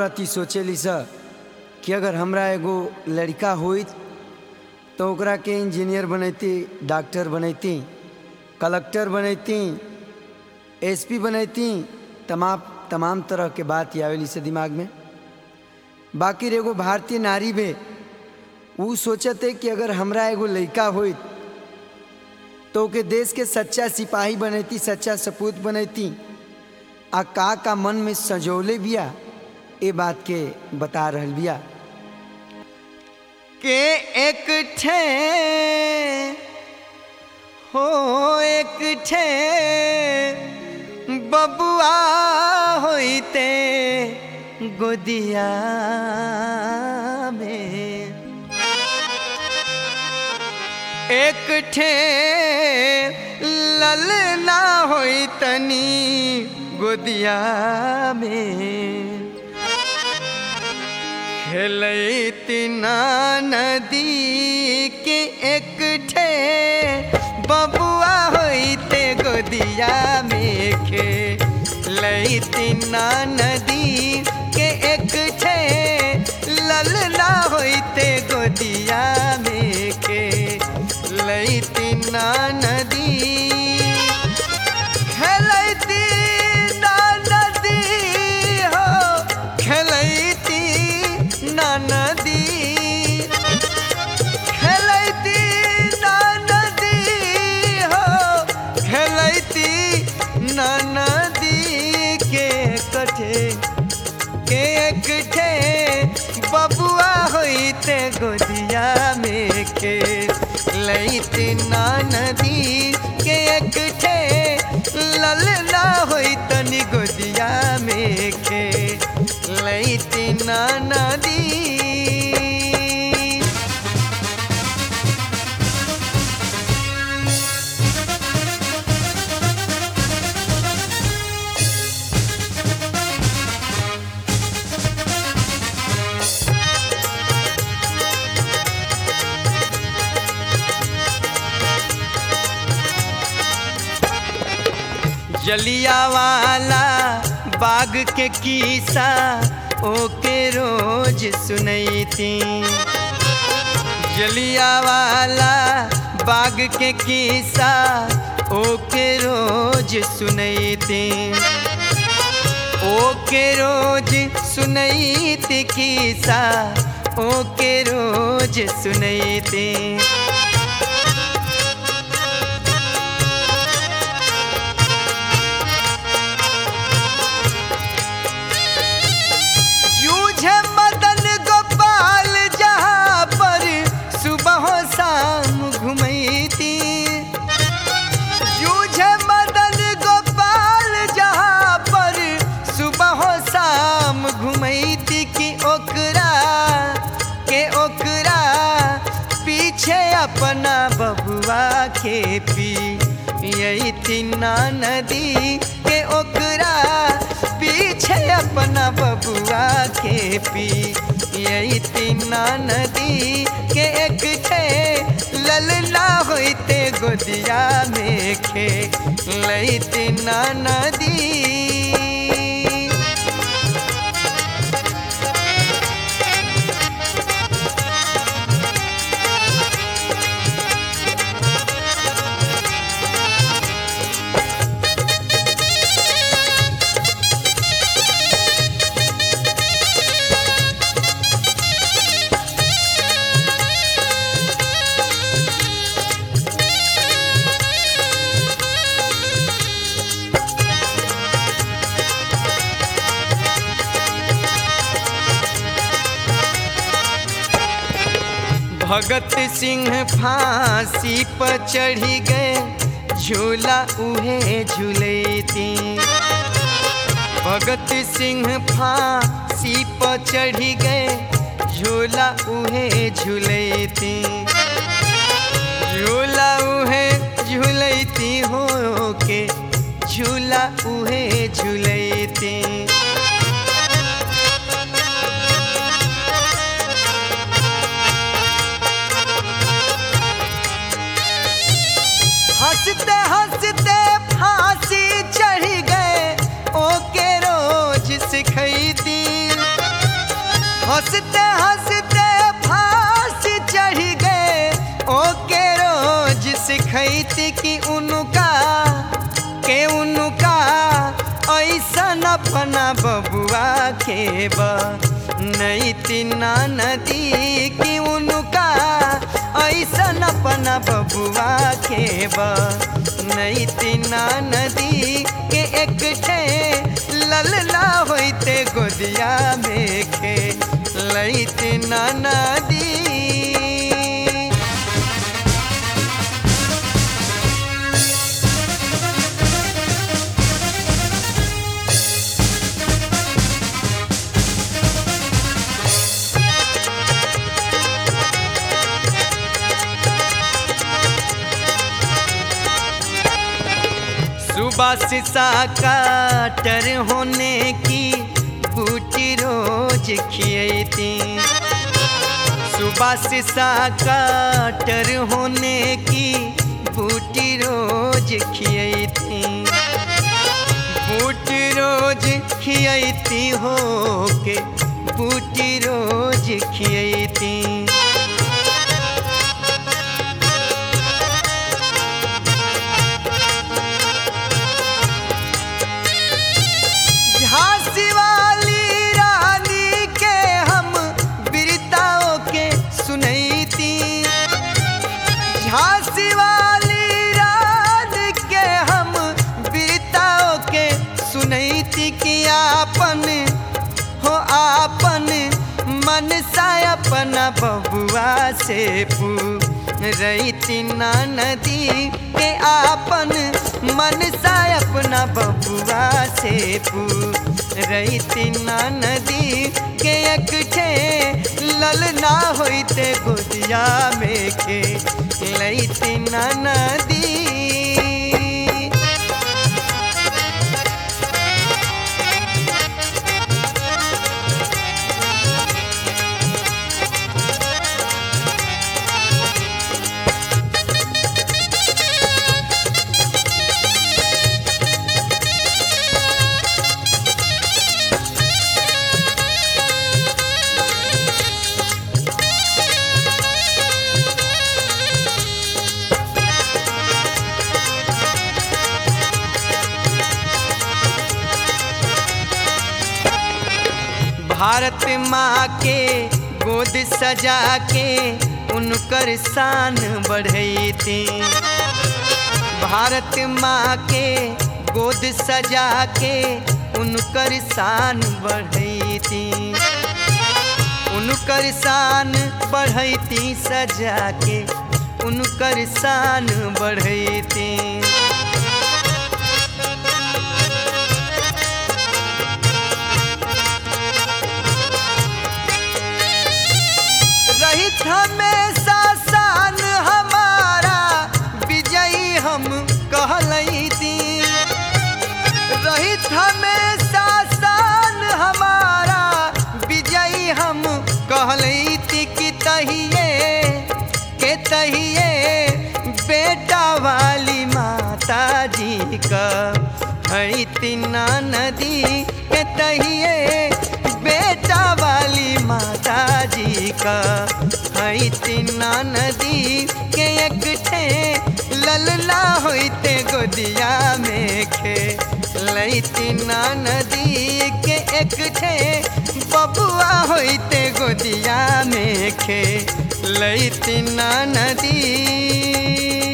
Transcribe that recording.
औरत ही सोचेली स कि अगर हमरा एगो लड़का होइत तो ओकरा के इंजीनियर बनैती डॉक्टर बनैती कलेक्टर बनैती एसपी बनैती तमाम तमाम तरह के बात आवेली से दिमाग में बाकी एगो भारतीय नारी बे ऊ सोचते कि अगर हमरा एगो लड़का होइत तो ओके देश के सच्चा सिपाही बनैती सच्चा सपूत बनैती आ का का मन में सजौले बिया ए बात के बता रहल बिया के एक ठे हो एक ठे बबुआ होइते गोदिया में एक ठे ललना होई तनी गोदिया में खेलती ना नदी के एक ठे बबुआ होइते गोदिया में खेलती ना नदी के एक ठे ललना होइते गोदिया में खेलती ना नदी खेलती ना नदी हो खेलती ना नदी खेलती ना नदी हो खेलती ना नदी के कठे के कठे बबुआ होइते गोदिया में के लैती ना नदी के एकठे ललना होई तनी गोदिया में के लैती ना नदी जलिया वाला बाग के किस्सा ओके रोज सुनैती जलिया वाला बाग के किस्सा ओके रोज सुनैती ओके रोज सुनैती किस्सा ओके रोज सुनैती जूझे मदन गोपाल जहाँ पर सुबह शाम घुमैती जूझे मदन गोपाल जहाँ पर सुबह शाम घुमैती कि ओकरा के ओकरा पीछे अपना बबुआ के पी यही तीना नदी के ओकरा पीछे अपना बबुआ के पी यही तीना नदी के एक ठे ललना होइते गोदिया में खे लई तीना नदी भगत सिंह फांसी पर चढ़ी गए झूला उहे झूलती भगत सिंह फांसी पर चढ़ी गए झूला उहे झूलती झूला उहे झूलती हो के झूला उहे झूलती हंसते हंसते फांसी चढ़ गए ओके रोज सिखैती हंसते हंसते फांसी चढ़ गए ओके रोज सिखैती कि उनका के उनका ऐसन अपना बबुआ के बा नहीं तीना नदी कि उनका ऐसन अपना बबुआ के बा नहीं तीना नदी के एक ठे ललना होते गोदिया में के लैती ना नदी सुबह शीशा काटर होने की बूटी रोज खियती सुबह शीशा काटर होने की बूटी रोज खियती बूटी रोज खियती हो के बूटी रोज खियती झांसी वाली रानी के हम बिरताओं के सुनैती झांसी वाली रानी के हम बिरताओं के सुनैती कि आपन हो आपन मन सा अपना बबुआ से पू रही ना नदी के आपन मन सा अपना बबुआ से पू रही ना नदी के एक ठे ललना होते गोदिया में के लैती ना नदी भारत माँ के गोद सजा के उनकर शान बढ़ैती भारत माँ के गोद सजा के उनकर शान बढ़ैती उनकर शान बढ़ैती सजा के उनकर शान बढ़ैती रहित हमेशा शान हमारा विजयी हम कहलैती रहित हमेशा शान हमारा विजयी हम कहलैती कि तहिए के तहिए बेटा वाली माता जी का है तीना नदी के तहिए बेटा वाली माता जी का है तीना नदी के एक ठे ललला होते गोदिया में खे लैतीना नदी के एक ठे बबुआ होते गोदिया में खे लैतीना नदी